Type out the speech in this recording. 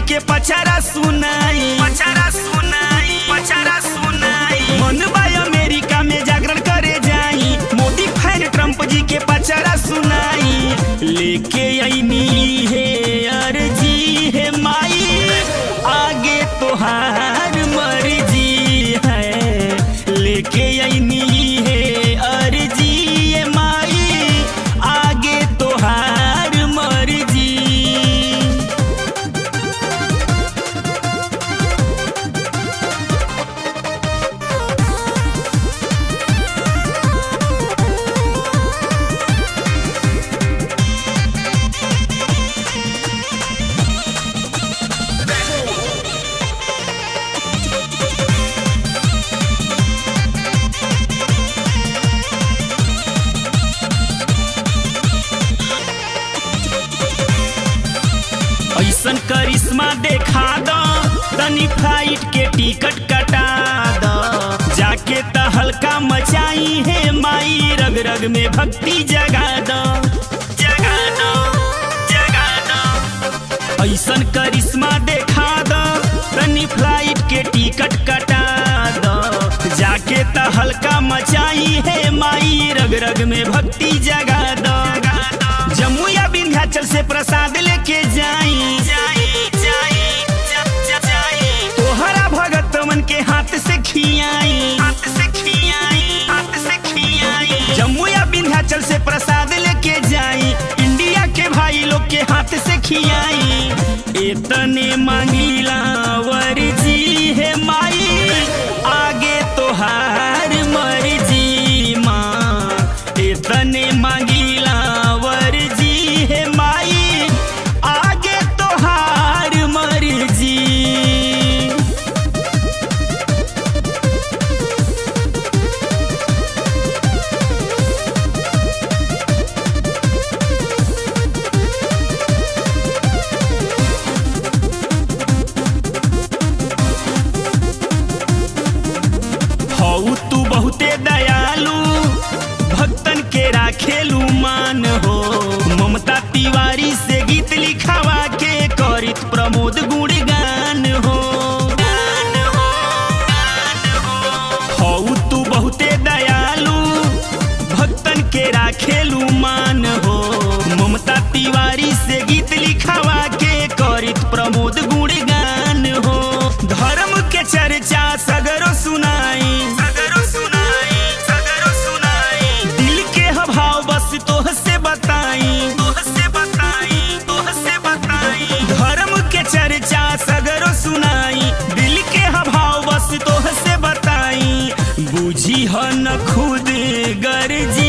के पचारा सुनाई पचारा सुनाई पचारा सुनाई मन बाय अमेरिका में जागरण करे जाई मोदी फैन ट्रम्प जी के पचारा सुनाई लेके आईनी है अर्जी है माई आगे तोहार मर्जी है लेके आईनी है अर्जी है माई आगे तोहार मर्जी ऐसन करिश्मा देखा दो तनी फ्लाइट के टिकट कटा दो जाके त हल्का मचाई है माई रग रग में भक्ति जगा दो जगा दो जगा दो ऐसन करिश्मा देखा दो तनी फ्लाइट के टिकट कटा दो जाके त हल्का मचाई है माई रग रग में भक्ति जगा दो जम्मू या विंध्याचल से प्रसाद लेके जाई तोहरा भगत मन के हाथ से खियाई हाथ से खियाई हाथ से खियाई जम्मू या विंध्याचल से प्रसाद लेके जाई इंडिया के भाई लोग के हाथ से खियाई इतने मांगीला वर्जी है माई आगे तोहार मर्जी माँ इतने मांगीला वर्जी है माई आगे तोहार मर्जी हऊ तू बहुते दयालु भक्तन के राखेलू मान हो ममता तिवारी से गीत लिखावा के करित प्रमोद गुणगान हो हऊ तू बहुते दयालु भक्तन के राखेलू मान हो ममता तिवारी से गीत लिखावा के करित प्रमोद गुणगान हो धर्म के चर्चा सगरो सुनाई सगरो सुनाई सगरो सुनाई दिल के भाव बस तोह से बताई तोह से बताई तोह से बताई धर्म के चर्चा सगरो सुनाई दिल के भाव बस तोह से बताई बुझी ह न खुद गर्जी